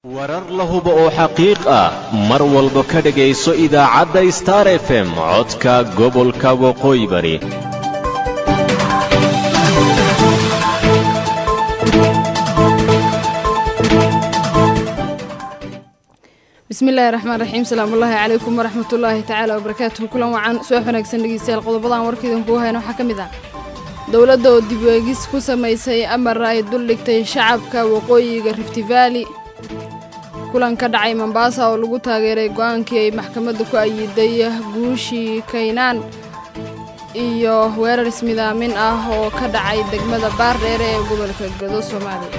warar la hubo oo xaqiiq ah mar walba ka dhegayso idaacadda star f m codka gobolka waqooyi bari bismillahi raxmaan raxiim salaamullaahi calaykum waraxmatullaahi tacaala wabarakaatuhu kulan wacan soo wanaagsan dhegeystayaal qodobadan warkaidan kuu hayna waxaa ka mid ah dowladda oo dib weegis ku samaysay amar ay duldhigtay shacabka waqooyiga rifti vaali kulan ka dhacay mombaasa oo lagu taageeray go-aankii ay maxkamadda ku ayiday guushii kaynaan iyo weerar ismidaamin ah oo ka dhacay degmada baardheere ee gobolka gado soomaaliya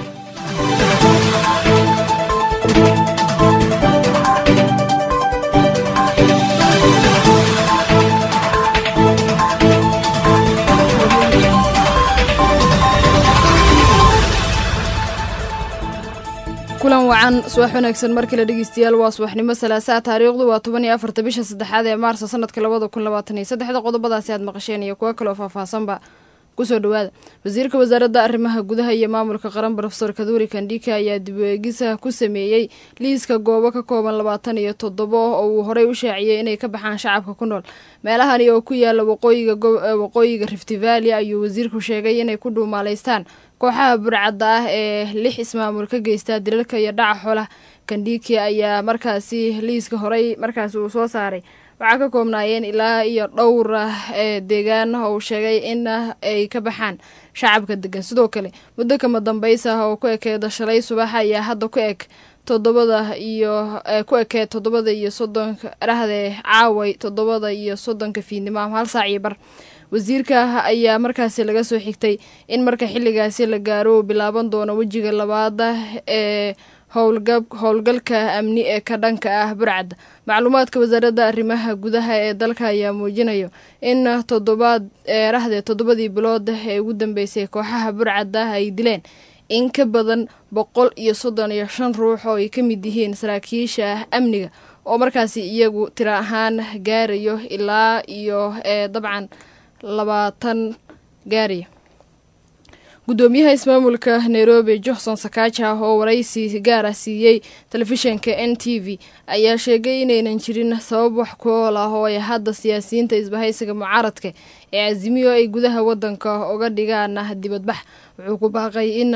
kulan wacan subax wanaagsan markale dhegeystayaal waa subaxnimo salaasaa taariikhdu waa toban iyo afarta bisha saddexaad ee maarso sanadka labada kun labaatan iyo saddexda qodobadaasi aad maqasheen iyo kuwo kaloo faahfaahsanba kusoo dhawaada wasiirka wasaaradda arrimaha gudaha iyo maamulka qaran rofesor kaduri kandhika ayaa dib weegisa ku sameeyey liiska goobo ka kooban labaatan iyo toddobo oo uu horey u shaaciyey inay ka baxaan shacabka ku nool meelahani oo ku yaala waqooyiga rifti vaali ayuu wasiirku sheegay inay ku dhuumaalaystaan kooxaha burcadda ah ee lix ismaamul ka geysta dilalka iyo dhaca xoolaha kandhiki ayaa markaasi liiska horey markaasi uu soo saaray waxaa ka koobnaayeen ilaa iyo dhowr ee deegaan oo uu sheegay in ay ka baxaan shacabka degan sidoo kale muddo kama dambaysa ah oo ku ekeeda shalay subax ayaa hadda ku eg toddobada iyo ku ekeed toddobada iyo soddonka dhahde caaway toddobada iyo soddonka fiidnimo ama hal saac iyo bar wasiirka ayaa markaasi laga soo xigtay in marka xilligaasi la gaaro uu bilaaban doono wejiga labaada ee howlgalka amni ee ka dhanka ah burcadda macluumaadka wasaaradda arrimaha gudaha ee dalka ayaa muujinayo in toddobaad eerahde toddobadii bilood ee ugu dambeysay kooxaha burcadda ay dileen in ka badan boqol iyo soddon iyo shan ruux oo ay ka mid yihiin saraakiisha amniga oo markaasi iyagu tiro ahaan gaarayo ilaa iyo ee dabcan labaatan gaaraya guddoomiyaha ismaamulka nairobi johnson sakaaja oo waraysi gaara siiyey telefishinka n t v ayaa sheegay inaynan jirin sabab wax ku ool ah oo ay hadda siyaasiyiinta isbahaysiga mucaaradka ee casimiyo ay gudaha wadanka uga dhigaan dibadbax wuxuu ku baaqay in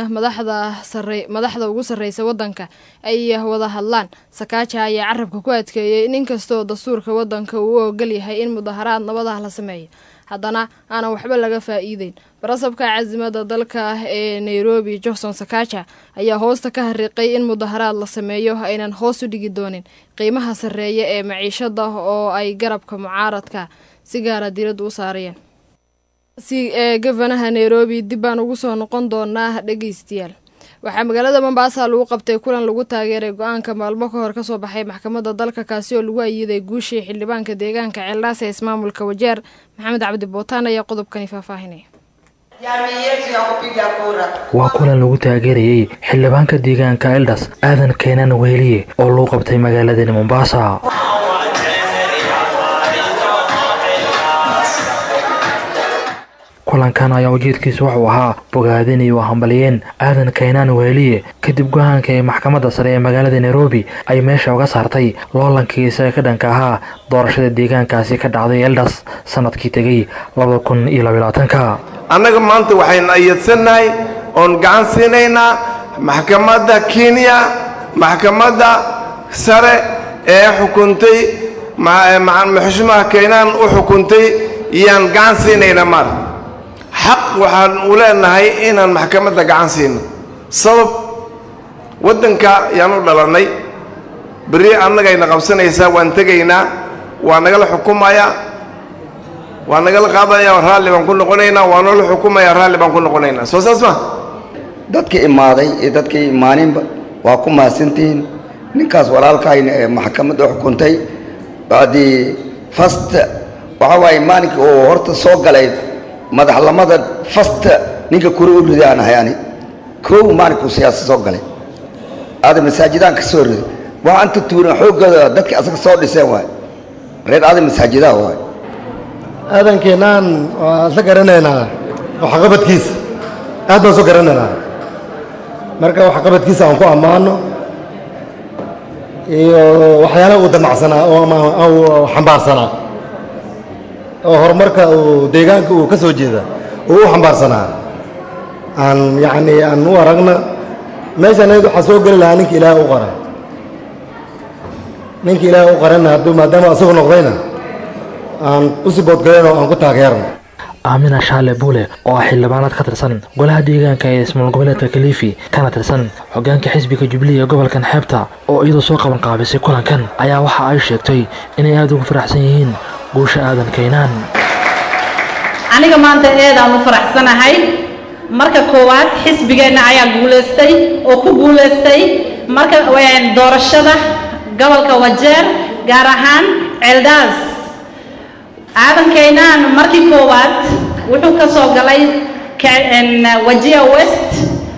madaxda ugu sarreysa wadanka ay wada hadlaan sakaaja ayaa carabka ku adkeeyey in inkastoo dastuurka wadanka uu u ogol yahay in mudaharaad nabadah la sameeyo haddana aanan waxba laga faa'iideyn barasabka casimada dalka ee nairobi johnson sakaaja ayaa hoosta ka hariiqay in mudaharaad la sameeyo aynan hoos u dhigi doonin qiimaha sarreeya ee maciishada oo ay garabka mucaaradka si gaara diiradda u saarayeen si ee gofanaha nairobi dib baan ugu soo noqon doonaa dhegeystayaal waxaa magaalada mombaasa lagu qabtay kulan lagu taageeray go-aanka maalmo ka hor kasoo baxay maxkamadda dalka kaasi oo lagu ayiday guushii xildhibaanka deegaanka ceeldhaas ee ismaamulka wajeer maxamed cabdi bootaan ayaa qodobkani faahfaahinaya waa kulan lagu taageerayey xildhibaanka deegaanka eldas aadan keenan weheliye oo lagu qabtay magaaladani mombaasa kulankan ayaa ujeedkiisa wuxuu ahaa bogaadin iyo hambaliyeen aadan kaynaan weeliye kadib go-aanka ee maxkamadda sare ee magaalada nairobi ay meesha uga saartay loolankiisa ee ka dhanka ahaa doorashada deegaankaasi ka dhacday eldas sanadkii tegay labada kun iyo labylabaatanka annaga maanta waxaynu ayadsannahay oon gacan siinaynaa maxkamadda kenya maxkamadda sare ee xukuntay xushmaha kaynaan u xukuntay iyaan gacan siinaynaa maarta xaq waxaan u leenahay inaan maxkamadda gacan siino sabab waddanka yaan u dhalannay berri annagayna qabsanaysaa waan tegaynaa waa nagala xukumayaa waa nagala qaadaya raalli baan ku noqonaynaa waa noola xukumaya raalli baan ku noqonaynaa soo saas ma dadkii imaaday iyo dadkii imaaninba waa ku mahadsantihiin ninkaas walaalkayna ee maxkamadda xukuntay bacdii fast waxaa waaye maalinkii uu horta ssoo galay madaxlamada fasta ninka kuri u riday aan ahay ani kow maalinkuu siyaasa soo galay aada masaajidaan ka soo riday waa anta tuuran xooggooda dadkii asaga soo dhiseen waay reer aada masaajidaha waay aadankeenaan waan isla garanaynaa waxqabadkiisa aad baan soo garanaynaa marka waxqabadkiisa aan ku ammaano iyo waxyaalaha uu damacsanaa oo ama uu xambaarsanaa oo horumarka uu deegaanka uu ka soo jeeda uu u xambaarsanaa aan yacni aan u aragna meeshaan ayad waxaa soo geli lahaa ninka ilaahay u qara ninka ilaahay u qaranna hadduu maadaama asagu noqdayna aan u siboodgalayno aan ku taageerno aamina shaale buule oo ah xildhibaanaad ka tirsan golaha deegaanka ee ismaal goboleedka kaliifi kana tirsan hogaanka xisbiga jubilee ee gobolkan xeebta oo iyadoo soo qaban qaabisay kulankan ayaa waxa ay sheegtay inay aada ugu faraxsan yihiin guusha aadan kaynaan aniga maanta eedaan u faraxsanahay marka koowaad xisbigeenna ayaa guulaystay oo ku guulaystay marka doorashada gobolka wajeer gaar ahaan ceeldaas aadan kaynaan markii koowaad wuxuu ka soo galay wajia west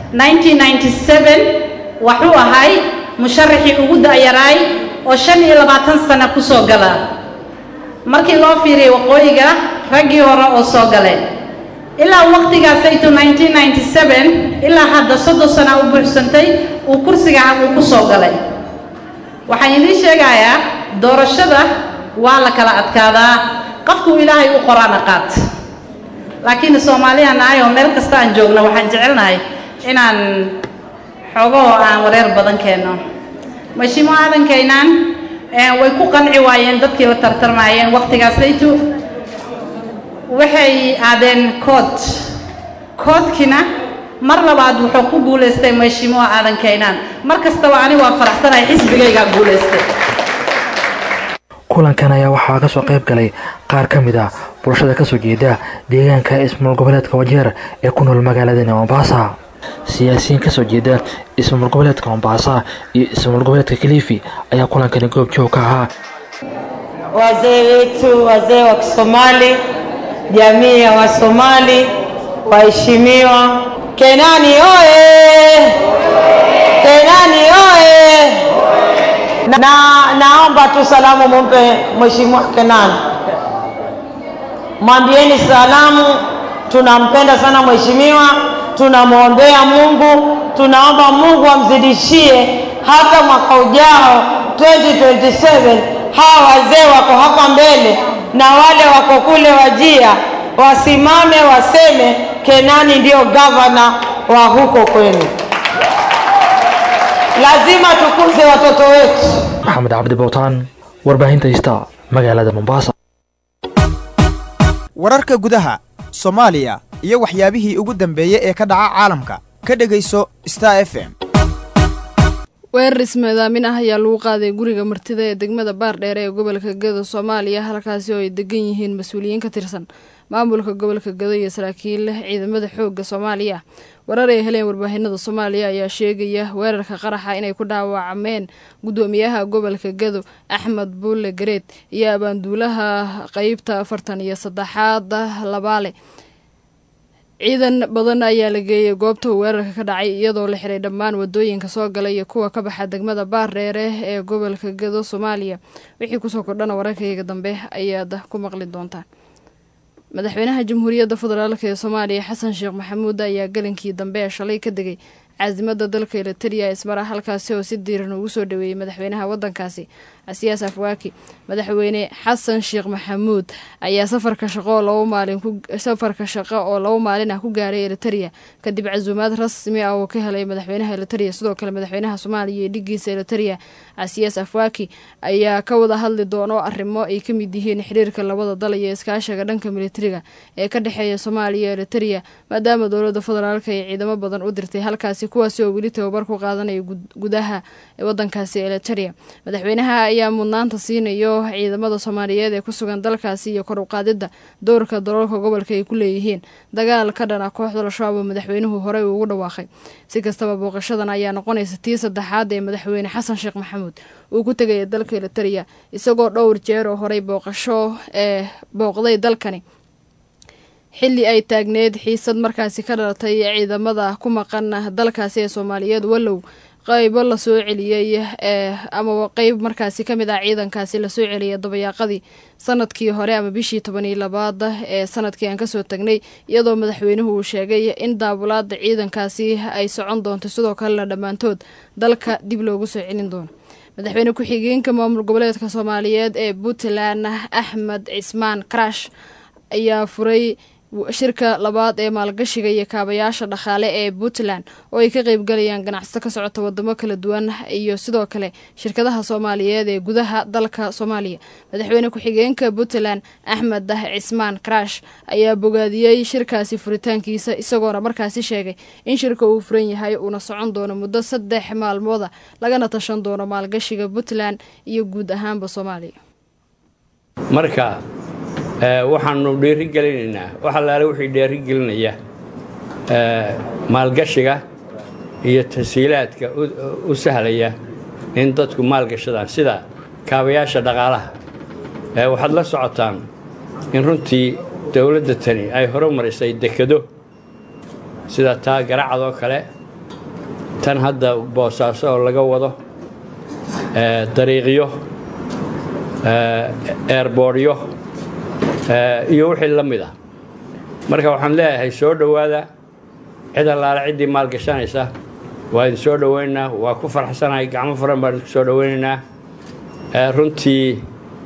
1997 waxuu ahay musharaxii ugu da'yaraay oo shan iyo labaatan sano ku soo gala markii loo fiiriyey waqooyiga raggii hore oo soo galeen ilaa waqtigaasaytu 1997 ilaa hadda soddon sana u buuxsantay uu kursiga uu ku soo galay waxaan idiin sheegayaa doorashada waa la kala adkaadaa qofkuu ilaahay u qoraana qaat laakiin soomaaliya nahay oo meel kasta aan joogno waxaan jecelnahay inaan xoogahoo aan wareer badan keenno mashiimo aadankaynaan way ku qanci waayeen dadkii la tartarmaayeen waqtigaasaytu waxay aadeen kood koodkina mar labaad wuxuu ku guulaystay mashiimoa aadankaynaan mar kastaba ani waa faraxsanahay xisbigaygaa guulaystay kulankan ayaa waxaa ka soo qayb galay qaar ka mid ah bulshada kasoo jeeda deegaanka ismaal goboleedka wajeer ee ku nool magaaladani mombasa siyaasiyiin kasoo jeeda ismaal goboleedka mombasa iyo ismaal goboleedka kaliifi ayaa kulankani goob joog ka ahaa wazee wetu wazee wa kisomali jamii ya wasomali waheshimiwa kenani oye kenani oye na naomba tu salamu mumpe mheshimiwa Kenani, mwambieni salamu, tunampenda sana mheshimiwa, tunamwombea Mungu, tunaomba Mungu amzidishie hata mwaka ujao 2027 hawa wazee wako hapa mbele na wale wako kule Wajia wasimame waseme Kenani ndio gavana wa huko kwenu. Lazima tukuze watoto wetu. maxamed cabdi bowtaan warbaahinta ista magaalada mombasa wararka gudaha soomaaliya iyo waxyaabihii ugu dambeeyey ee ka dhaca caalamka ka dhegayso star f m weerar ismaadaamin ah ayaa lagu qaaday guriga martida ee degmada baardheere ee gobolka gado soomaaliya halkaasi oo ay degan yihiin mas-uuliyiin ka tirsan maamulka gobolka gado iyo saraakiil ciidamada xoogga soomaaliya warar ay heleen warbaahinada soomaaliya ayaa sheegaya weerarka qaraxa inay ku dhaawacmeen gudoomiyaha gobolka gado axmed buulle gareed iyo abaanduulaha qeybta afartan iyo saddexaad labaale ciidan badan ayaa la geeyay goobta uu weerarka ka dhacay iyadoo la xiray dhammaan wadooyinka soo gala iyo kuwa ka baxa degmada baardheere ee gobolka gado soomaaliya wixii kusoo kordhana wararkayga dambe ayaad ku maqli doontaan madaxweynaha jamhuuriyadda federaalk ee soomaaliya xasan sheekh maxamuud ayaa galinkii dambe ee shalay ka degay caasimada dalka eritrea ismara halkaasi oo si diiran ugu soo dhaweeyey madaxweynaha wadankaasi asiyaas afwaaki madaxweyne xasan sheekh maxamuud ayaa safarka shaqo oo laba maalin safarka shaqo oo laba maalin ah ku gaaray eritrea kadib casuumaad rasmi ah oo ka helay madaxweynaha eritrea sidoo kale madaxweynaha soomaaliya iyo dhigiisa eritrea asiyaas afwaaki ayaa ka wada hadli doono arrimo ay ka mid yihiin xiriirka labada dal iyo iskaashiga dhanka militariga ee ka dhexeeya soomaaliya iyo eritrea maadaama dowladda federaalk ay ciidamo badan u dirtay halkaasi kuwaasi oo weli tababar ku qaadanaya gudaha wadankaasi eritrea madaxweynaha ayaa mudnaanta siinayo ciidamada soomaaliyeed ee ku sugan dalkaasi iyo kor u qaadidda dowrka daroolka gobolka ay ku leeyihiin dagaal ka dhana kooxda al-shabaab oo madaxweynuhu horey ugu dhawaaqay si kastaba booqashadan ayaa noqonaysa tii saddexaad ee madaxweyne xasan sheekh maxamuud uu ku tegaya dalka eritrea isagoo dhowr jeer oo horey booqasho ee booqday dalkani xilli ay taagneed xiisad markaasi ka dhalatay ciidamada ku maqan dalkaasi ee soomaaliyeed wallow qaybo lasoo celiyey ee amaba qeyb markaasi ka mid ah ciidankaasi lasoo celiyay dabayaaqadii sanadkii hore ama bishii toban iyo labaad ee sanadkii aan kasoo tagnay iyadoo madaxweynuhu uu sheegay in daabulaada ciidankaasi ay socon doonto sidoo kalena dhammaantood dalka dib loogu soo celin doono madaxweyne ku-xigeenka maamul goboleedka soomaaliyeed ee puntland axmed cismaan karash ayaa furay shirka labaad ee maalgashiga iyo kaabayaasha dhaqaale ee puntland oo ay ka qeybgalayaan ganacsato ka socota wadamo kala duwan iyo sidoo kale shirkadaha soomaaliyeed ee gudaha dalka soomaaliya madaxweyne ku-xigeenka puntland axmed cismaan karash ayaa bogaadiyey shirkaasi furitaankiisa isagoona markaasi sheegay in shirka uu furan yahay uuna socon doono muddo saddex maalmooda lagana tashan doono maalgashiga puntland iyo guud ahaanba soomaaliya marka waxaanu dhiirigelinaynaa wax allaale wixii dhiirigelinaya maalgashiga iyo tasiilaadka u sahlaya in dadku maalgashadaan sida kaabayaasha dhaqaalaha waxaad la socotaan in runtii dowladda tani ay horumarisay dekado sida taa garacad oo kale tan hadda boosaaso oo laga wado dariiqyo eerbooryo iyo wixii la mid ah marka waxaan leeyahay soo dhowaada cid allaale ciddii maalgashanaysa waa idin soo dhowaynaynaa waa ku farxsanahay gacmo furan baan idinku soo dhowaynaynaa runtii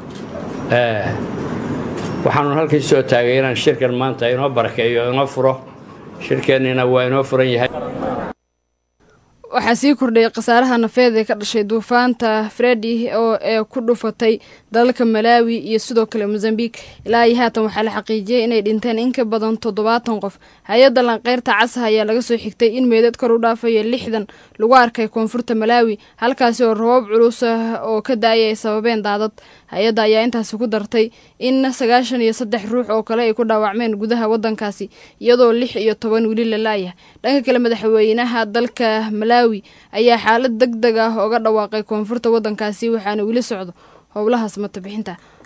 waxaanu halkii soo taagay inaan shirkan maanta inoo barakeeyo inoo furo shirkeennina waa inoo furan yahay waxaa sii kordhayay khasaaraha nafeed ee ka dhashay duufaanta fredi oo ee ku dhufatay dalalka malaawi iyo sidoo kale mosambique ilaa iyo haatan waxaa la xaqiijiyey inay dhinteen in ka badan toddobaatan qof hay-adda lanqeyrta casaha ayaa laga soo xigtay in meedad kor u dhaafaya lixdan lagu arkay koonfurta malaawi halkaasi oo rabab culus oo ka da-ay ay sababeen daadad hay-adda ayaa intaasi ku dartay in sagaashan iyo saddex ruux oo kale ay ku dhaawacmeen gudaha wadankaasi iyadoo lix iyo toban weli la laayahay dhanka kale madaxweynaha dalka malaawi ayaa xaalad deg deg ah oga dhawaaqay koonfurta wadankaasi waxaana weli socdo howlahaas matabixinta